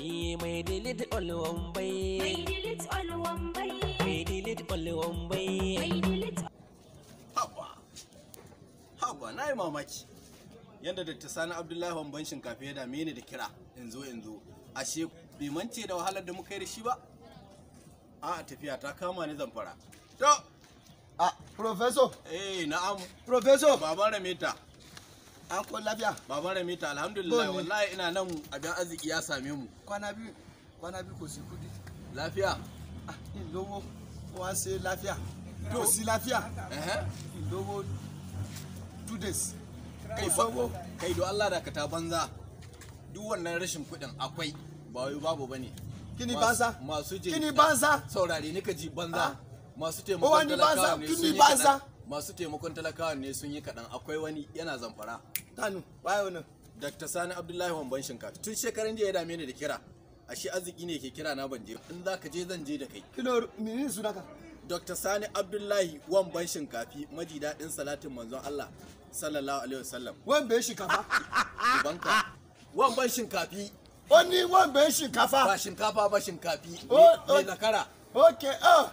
Eh, mai delete all wambai. Mai delete all wambai. Mai delete all wambai. Mai delete Haba, haba na yi mamaki. Yadda Dr. Sani Abdullahi Wamban shinkafa ya dame ni da kira yanzu yanzu. Ashe bai mance da wahalar da muka yi da shi ba? A tafiya ta kama ni zamfara. To, Ah, Professor, eh na'am, Professor, baban Ramita. an kun lafiya? Baban Ramita alhamdulillah Bone. wallahi ina nan abin arziki ya same mu. Kwana biyu, kwana biyu kò sí kudi. Lafiya? Ah, ìlówó, wọ́n ṣe láfíà. Kò sí láfíà. Ehe. Ìlówó two days. Kai Kò ba, sówó. kai do Allah da ka ta banza. Duk wannan rashin kuɗin akwai ba wai babu bane. Kí ni Masu- banza? Masu Kí ni jinka- banza? Saurare ni ka ji banza. Ah. Masu Ó taimakon wá ní banza, talakawa ne kí sun ni yi banza? kaɗan. Masu taimakon talakawa ne sun yi kaɗan. Akwai wani yana zamfara. Tanu, waye wannan? Dr. Sani Abdullahi Wamban Shinkafa. Tun shekaran jiya ya dame ni da kira. Ashe arziki ne ke kira na ban je. In za ka je zan je da kai. Kí ló menene sunaka? Dr. Sani Abdullahi Wamban Shinkafi maji daɗin salatin manzon Allah sallallahu alaihi wasallam. Wọ́n bẹ̀ ṣìkàfà. Ubanka. Wamban Shinkafi Ó ní wọ́n bẹ̀ ba ṣìkàfà. shinkafa ba shinkafi. Oh, Mai oh. zakara. Ok, ah,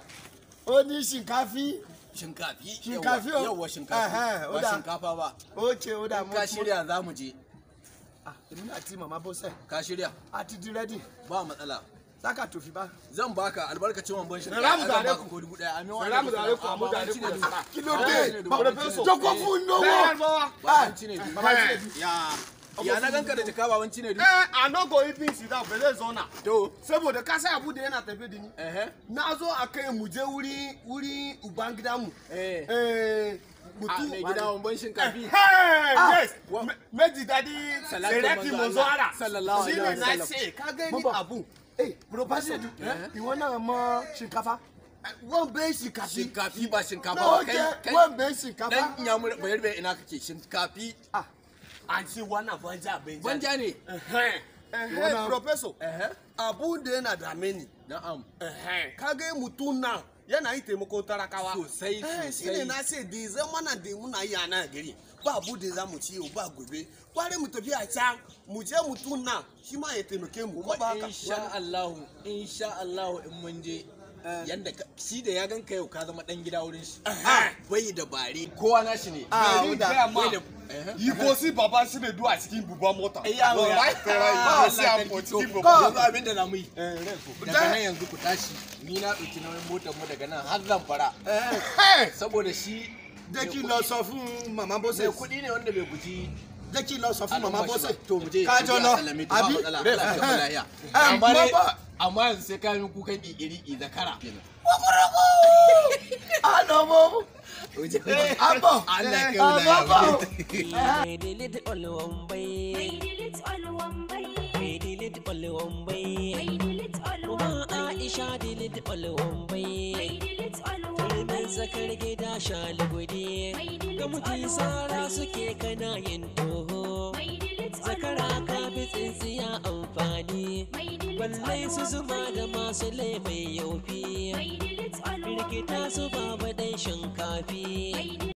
ó ní ṣìkàfí. Shinkafi. Shinkafi, Yawwa- oh. Yawwa shinkafi. Ehe, ó Ba dà. shinkafa ba. Ok, ó dà In ka shirya za mu je. Ah, èmi àti màmá Bọ́sẹ̀, Ka shirya? a ti di rẹ́dì. Ba matsala. Saka tòfì bá. Zan baka albarkacin wamban shinkafi. Salamu Zan baka alaikum. ko dubu ɗaya. Amin wa Salamu alaikum alaikum, salam. amu Baban alaikum Cinedu. salam. Kí ló Baban dé? Cinedu, Ba- Baban Cinedu. Jókòó fún lówó. Baban Cinedu. Baba Cinedu. Ya. Ya na ganka da jaka baban Cinedu. Eh, a no go even sit down, ba zai zauna. To. Saboda ka sai abu da yana tafe da ni. Ehe. Na zo a kai mu je wuri wuri uban gidanmu. Eh. Eh, A mutum mai gida wamban shinkafi. Hey, yes. Wa- Me- Meji dadi Salatin Sereti manzo Monzo Allah, Ara. sallallahu alaihi Shine na wasallam. ce, ka gani Baba. abu. Eh, Professor, ìwọ náà mọ ṣìkàfà. Wọ́n bẹ́ shinkafi. Shinkafi ba shinkafa Náà ba. ó Kai jẹ́ kai. wọ́n bẹ̀ ṣìkàfà. Dan inyamur bayar bai ina kake shinkafi. Ah, An ce wannan banja banja. Banja ne. Eh, eh, Wannan- Professor, Ehe. abu da yana dame ni. Na'am. ka ga mutum nan yana yi taimakon talakawa Sosai, Eh, sosai. shine na ce da zamana da muna yi a nan gari ba abu da za mu ci yau ba gobe kware mu tafi a can mu je mutum nan shi ma ya taimake mu ko ba haka insha Allah insha Allah in mun je yanda ka- shi da ya ganka yau ka zama dan gida wurin shi Eh. bai da bare kowa nashi ne Ah, Bari ó dà. gaya ma, bai da Ehe. yi ko si baba shi ne du a cikin babban mota Eh, yawo ya. Wallahi, tara yi Ah, ko si Allah a sarki, to, cikin to, babban yanzu mota abin da za mu yi daga nan yanzu ku tashi ni na ɗauki nauyin motar mu daga nan har zan fara saboda shi jẹ́ kí n lọ sọ fún màmá mai Bọ́sẹ̀. kuɗi ne wanda bai guji Jẹ́ kí n lọ sọ fún màmá albashi ba. Bọ́sẹ̀. to mu je Kájọ mu je lọ, a sallame ta, ba àbí? matsala, Allah ya kai mu lafiya. Eh, amma dai baba. amma yanzu sai ka yi kukan ƙiƙiri zakara Àná mo. Àbọ̀. Allah ya kai mu Àbọ̀ lafiya. bọ̀. Mai delete all wambai. Mai delete all wambai. Mai delete all wambai. Mai delete all Kuma wambai. Aisha delete all wambai. Mai delete all Kalmin wambai. zakar gida shalugudi Mai delete Ga mutum all sara wambai. suke kana yin toho Mai delete all Zakara ka wambai. bi tsintsiya amfani Mai delete Balle all su zuma wambai. da masu laifin yaufi Mai delete all Rikita wambai. su babu ɗan shinkafi Mai